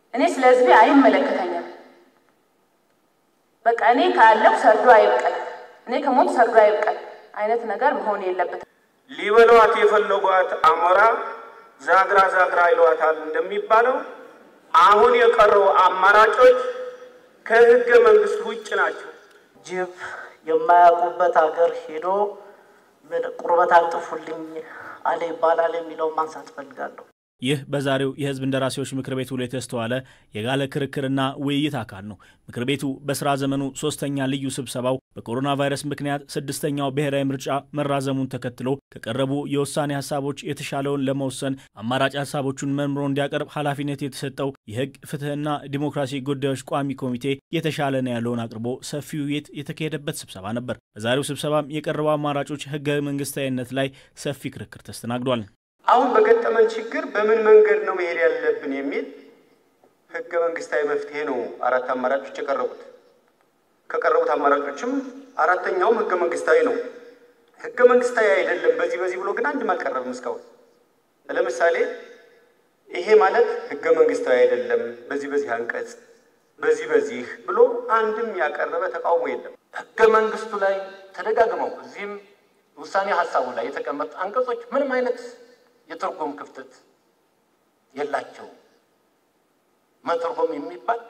እኔ ስለ ህዝቤ አይመለከተኝም። በቃ እኔ ካለው ሰርዶ አይብቀል፣ እኔ ከሞት ሰርዶ አይብቀል አይነት ነገር መሆን የለበትም። ሊበሏት የፈለጓት አሞራ ዛግራ ዛግራ ይሏታል እንደሚባለው አሁን የቀረው አማራጮች ከህገ መንግስት ውጭ ናቸው። ጅብ የማያውቁበት ሀገር ሄዶ ምን ቁርበት አንጥፉልኝ አለ ይባላል የሚለውን ማንሳት እፈልጋለሁ። ይህ በዛሬው የህዝብ እንደራሴዎች ምክር ቤት ውሎ የተስተዋለ የጋለ ክርክርና ውይይት አካል ነው። ምክር ቤቱ በስራ ዘመኑ ሶስተኛ ልዩ ስብሰባው በኮሮና ቫይረስ ምክንያት ስድስተኛው ብሔራዊ ምርጫ መራዘሙን ተከትሎ ከቀረቡ የውሳኔ ሀሳቦች የተሻለውን ለመወሰን አማራጭ ሀሳቦቹን መርምሮ እንዲያቀርብ ኃላፊነት የተሰጠው የህግ ፍትህና ዲሞክራሲ ጉዳዮች ቋሚ ኮሚቴ የተሻለ ነው ያለውን አቅርቦ ሰፊ ውይይት የተካሄደበት ስብሰባ ነበር። በዛሬው ስብሰባም የቀረቡ አማራጮች ህገ መንግስታዊነት ላይ ሰፊ ክርክር ተስተናግዷል። አሁን በገጠመን ችግር በምን መንገድ ነው መሄድ ያለብን የሚል ህገ መንግስታዊ መፍትሄ ነው አራት አማራጮች የቀረቡት። ከቀረቡት አማራጮችም አራተኛውም ህገ መንግስታዊ ነው። ህገ መንግስታዊ አይደለም በዚህ በዚህ ብሎ ግን አንድም አልቀረብም እስካሁን። ለምሳሌ ይሄ ማለት ህገ መንግስታዊ አይደለም በዚህ በዚህ አንቀጽ በዚህ በዚህ ብሎ አንድም ያቀረበ ተቃውሞ የለም። ህገ መንግስቱ ላይ ተደጋግመው እዚህም ውሳኔ ሀሳቡ ላይ የተቀመጡ አንቀጾች ምንም አይነት የትርጉም ክፍተት የላቸውም። መተርጎም የሚባል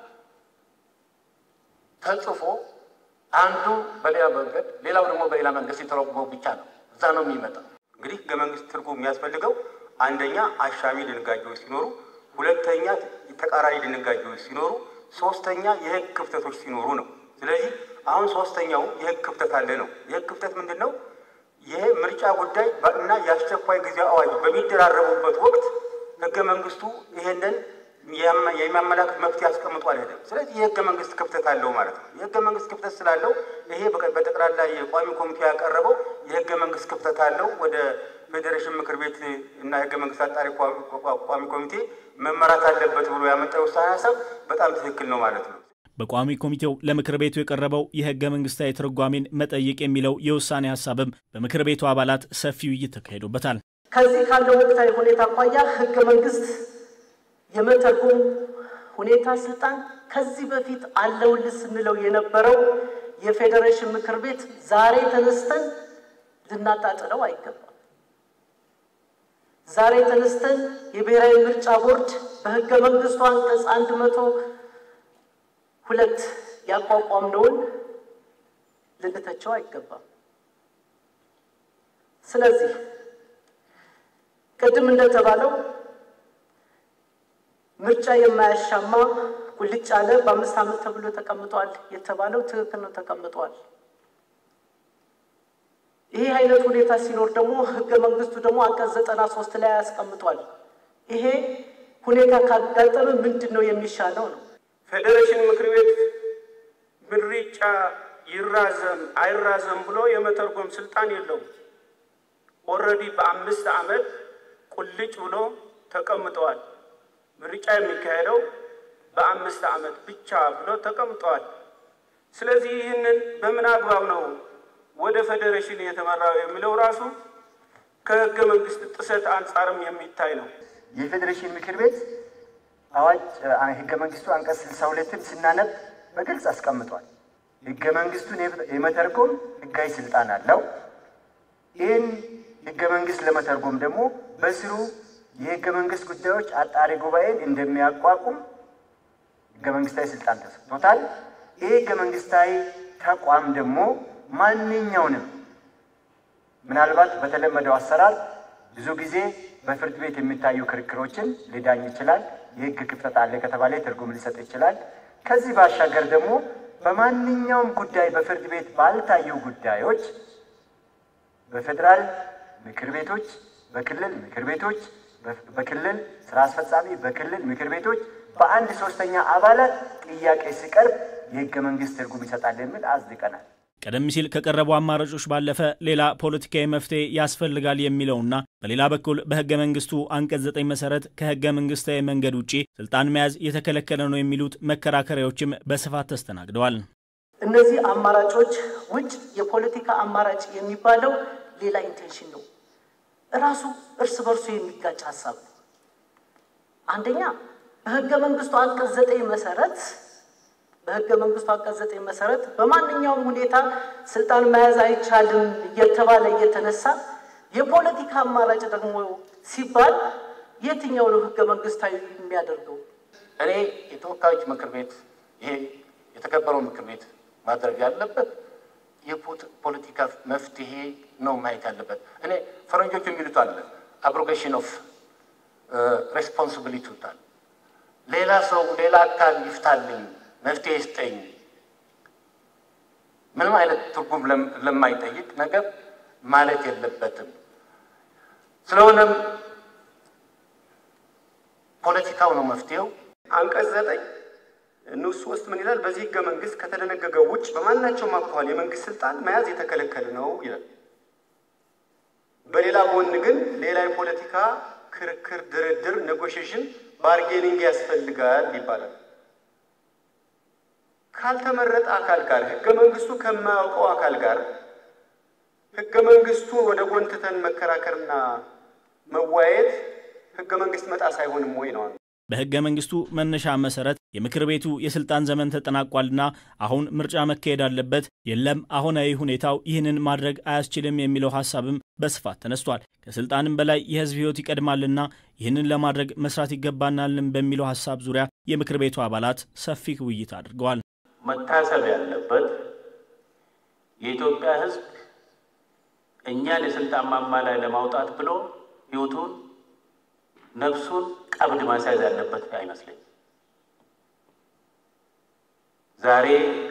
ተጽፎ አንዱ በሌላ መንገድ ሌላው ደግሞ በሌላ መንገድ ሲተረጎም ብቻ ነው። እዛ ነው የሚመጣው። እንግዲህ ህገ መንግስት ትርጉም የሚያስፈልገው አንደኛ አሻሚ ድንጋጌዎች ሲኖሩ፣ ሁለተኛ ተቃራኒ ድንጋጌዎች ሲኖሩ፣ ሶስተኛ የህግ ክፍተቶች ሲኖሩ ነው። ስለዚህ አሁን ሶስተኛው የህግ ክፍተት አለ ነው። የህግ ክፍተት ምንድን ነው? ይሄ ምርጫ ጉዳይ እና የአስቸኳይ ጊዜ አዋጅ በሚደራረቡበት ወቅት ህገ መንግስቱ ይሄንን የሚያመላክት መፍትሄ አስቀምጦ አይደለም። ስለዚህ የህገ መንግስት ክፍተት አለው ማለት ነው። የህገ መንግስት ክፍተት ስላለው ይሄ በጠቅላላ የቋሚ ኮሚቴ ያቀረበው የህገ መንግስት ክፍተት አለው ወደ ፌዴሬሽን ምክር ቤት እና የህገ መንግስት አጣሪ ቋሚ ኮሚቴ መመራት አለበት ብሎ ያመጣው ውሳኔ ሀሳብ በጣም ትክክል ነው ማለት ነው። በቋሚ ኮሚቴው ለምክር ቤቱ የቀረበው የህገ መንግስታዊ ትርጓሜን መጠየቅ የሚለው የውሳኔ ሀሳብም በምክር ቤቱ አባላት ሰፊ ውይይት ተካሂዶበታል። ከዚህ ካለው ወቅታዊ ሁኔታ አኳያ ህገ መንግስት የመተርጎም ሁኔታ ስልጣን ከዚህ በፊት አለውልህ ስንለው የነበረው የፌዴሬሽን ምክር ቤት ዛሬ ተነስተን ልናጣጥለው አይገባም። ዛሬ ተነስተን የብሔራዊ ምርጫ ቦርድ በህገ መንግስቱ አንቀጽ አንድ መቶ ሁለት ያቋቋምነውን ልንተቸው አይገባም። ስለዚህ ቅድም እንደተባለው ምርጫ የማያሻማ ቁልጭ ያለ በአምስት ዓመት ተብሎ ተቀምጧል የተባለው ትክክል ነው፣ ተቀምጧል። ይሄ አይነት ሁኔታ ሲኖር ደግሞ ህገ መንግስቱ ደግሞ አንቀጽ ዘጠና ሶስት ላይ ያስቀምጧል። ይሄ ሁኔታ ካጋጠመ ምንድን ነው የሚሻለው ነው። ፌዴሬሽን ምክር ቤት ምርጫ ይራዘም አይራዘም ብሎ የመተርጎም ስልጣን የለውም። ኦልሬዲ በአምስት ዓመት ቁልጭ ብሎ ተቀምጠዋል። ምርጫ የሚካሄደው በአምስት ዓመት ብቻ ብሎ ተቀምጠዋል። ስለዚህ ይህንን በምን አግባብ ነው ወደ ፌዴሬሽን የተመራው የሚለው ራሱ ከህገ መንግስት ጥሰት አንጻርም የሚታይ ነው። የፌዴሬሽን ምክር ቤት አዋጅ ህገ መንግስቱ አንቀጽ ስልሳ ሁለትን ስናነብ በግልጽ አስቀምጧል። ህገ መንግስቱን የመተርጎም ህጋዊ ስልጣን አለው። ይህን ህገ መንግስት ለመተርጎም ደግሞ በስሩ የህገ መንግስት ጉዳዮች አጣሪ ጉባኤን እንደሚያቋቁም ህገ መንግስታዊ ስልጣን ተሰጥቶታል። ይህ ህገ መንግስታዊ ተቋም ደግሞ ማንኛውንም ምናልባት በተለመደው አሰራር ብዙ ጊዜ በፍርድ ቤት የሚታዩ ክርክሮችን ሊዳኝ ይችላል። የህግ ክፍተት አለ ከተባለ ትርጉም ሊሰጥ ይችላል። ከዚህ ባሻገር ደግሞ በማንኛውም ጉዳይ በፍርድ ቤት ባልታዩ ጉዳዮች በፌዴራል ምክር ቤቶች፣ በክልል ምክር ቤቶች፣ በክልል ስራ አስፈጻሚ፣ በክልል ምክር ቤቶች በአንድ ሶስተኛ አባላት ጥያቄ ሲቀርብ የህገ መንግስት ትርጉም ይሰጣል የሚል አጽድቀናል። ቀደም ሲል ከቀረቡ አማራጮች ባለፈ ሌላ ፖለቲካዊ መፍትሄ ያስፈልጋል የሚለውና በሌላ በኩል በህገ መንግስቱ አንቀጽ ዘጠኝ መሰረት ከህገ መንግስታዊ መንገድ ውጭ ስልጣን መያዝ የተከለከለ ነው የሚሉት መከራከሪያዎችም በስፋት ተስተናግደዋል። እነዚህ አማራጮች ውጭ የፖለቲካ አማራጭ የሚባለው ሌላ ኢንቴንሽን ነው። እራሱ እርስ በርሱ የሚጋጭ ሀሳብ ነው። አንደኛ በህገ መንግስቱ አንቀጽ ዘጠኝ መሰረት በህገ መንግስቱ አንቀጽ ዘጠኝ መሰረት በማንኛውም ሁኔታ ስልጣን መያዝ አይቻልም እየተባለ እየተነሳ የፖለቲካ አማራጭ ደግሞ ሲባል የትኛው ነው ህገ መንግስታዊ የሚያደርገው? እኔ የተወካዮች ምክር ቤት ይሄ የተከበረው ምክር ቤት ማድረግ ያለበት የፖለቲካ መፍትሄ ነው ማየት ያለበት። እኔ ፈረንጆቹ የሚሉት አለ አብሮጌሽን ኦፍ ሬስፖንሲቢሊቲ ይሉታል። ሌላ ሰው ሌላ አካል ይፍታልኝ፣ መፍትሄ ይስጠኝ፣ ምንም አይነት ትርጉም ለማይጠይቅ ነገር ማለት የለበትም። ስለሆነም ፖለቲካው ነው መፍትሄው። አንቀጽ ዘጠኝ ንዑስ ሶስት ምን ይላል? በዚህ ህገ መንግስት ከተደነገገው ውጭ በማናቸውም አኳኋን የመንግስት ስልጣን መያዝ የተከለከለ ነው ይላል። በሌላ ጎን ግን ሌላ የፖለቲካ ክርክር፣ ድርድር፣ ኔጎሽሽን፣ ባርጌኒንግ ያስፈልጋል ይባላል። ካልተመረጠ አካል ጋር ህገ መንግስቱ ከማያውቀው አካል ጋር ህገ መንግስቱ ወደ ጎን ትተን መከራከርና መወያየት ህገ መንግስት መጣስ አይሆንም ወይ ነው። በህገ መንግስቱ መነሻ መሰረት የምክር ቤቱ የስልጣን ዘመን ተጠናቋልና አሁን ምርጫ መካሄድ አለበት፣ የለም አሁናዊ ሁኔታው ይህንን ማድረግ አያስችልም የሚለው ሀሳብም በስፋት ተነስቷል። ከስልጣንም በላይ የህዝብ ህይወት ይቀድማልና ይህንን ለማድረግ መስራት ይገባናልን በሚለው ሀሳብ ዙሪያ የምክር ቤቱ አባላት ሰፊ ውይይት አድርገዋል። መታሰብ ያለበት የኢትዮጵያ ህዝብ እኛን የስልጣን ማማ ላይ ለማውጣት ብሎ ህይወቱን ነፍሱን ቀብድ ማስያዝ ያለበት አይመስለኝም። ዛሬ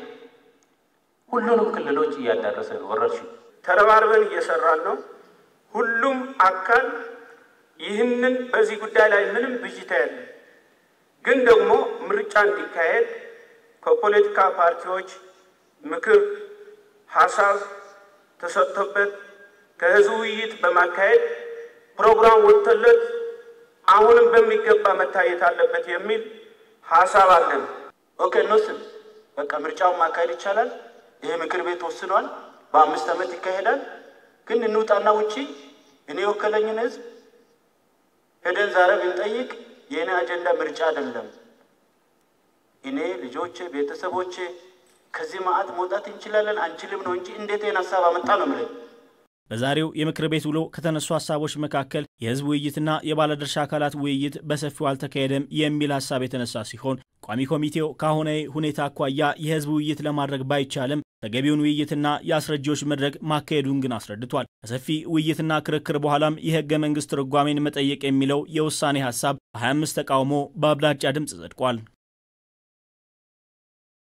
ሁሉንም ክልሎች እያዳረሰ ነው ወረርሽኙ። ተረባርበን እየሰራን ነው። ሁሉም አካል ይህንን በዚህ ጉዳይ ላይ ምንም ብዥታ ያለ ግን ደግሞ ምርጫ እንዲካሄድ ከፖለቲካ ፓርቲዎች ምክር ሀሳብ ተሰጥቶበት ከህዝብ ውይይት በማካሄድ ፕሮግራም ወጥቶለት አሁንም በሚገባ መታየት አለበት የሚል ሀሳብ አለን። ኦኬ እንወስን። በቃ ምርጫውን ማካሄድ ይቻላል። ይሄ ምክር ቤት ወስኗል። በአምስት ዓመት ይካሄዳል። ግን እንውጣና ውጪ እኔ የወከለኝን ህዝብ ሄደን ዛሬ ብንጠይቅ የእኔ አጀንዳ ምርጫ አይደለም፣ እኔ ልጆቼ፣ ቤተሰቦቼ ከዚህ ማዕት መውጣት እንችላለን አንችልም ነው እንጂ እንዴት ይህን ሀሳብ አመጣ ነው የምለኝ። በዛሬው የምክር ቤት ውሎ ከተነሱ ሀሳቦች መካከል የህዝብ ውይይትና የባለድርሻ አካላት ውይይት በሰፊው አልተካሄደም የሚል ሀሳብ የተነሳ ሲሆን ቋሚ ኮሚቴው ከአሁናዊ ሁኔታ አኳያ የህዝብ ውይይት ለማድረግ ባይቻልም ተገቢውን ውይይትና የአስረጂዎች መድረክ ማካሄዱን ግን አስረድቷል። ከሰፊ ውይይትና ክርክር በኋላም የህገ መንግስት ትርጓሜን መጠየቅ የሚለው የውሳኔ ሀሳብ በ25 ተቃውሞ በአብላጫ ድምፅ ጸድቋል።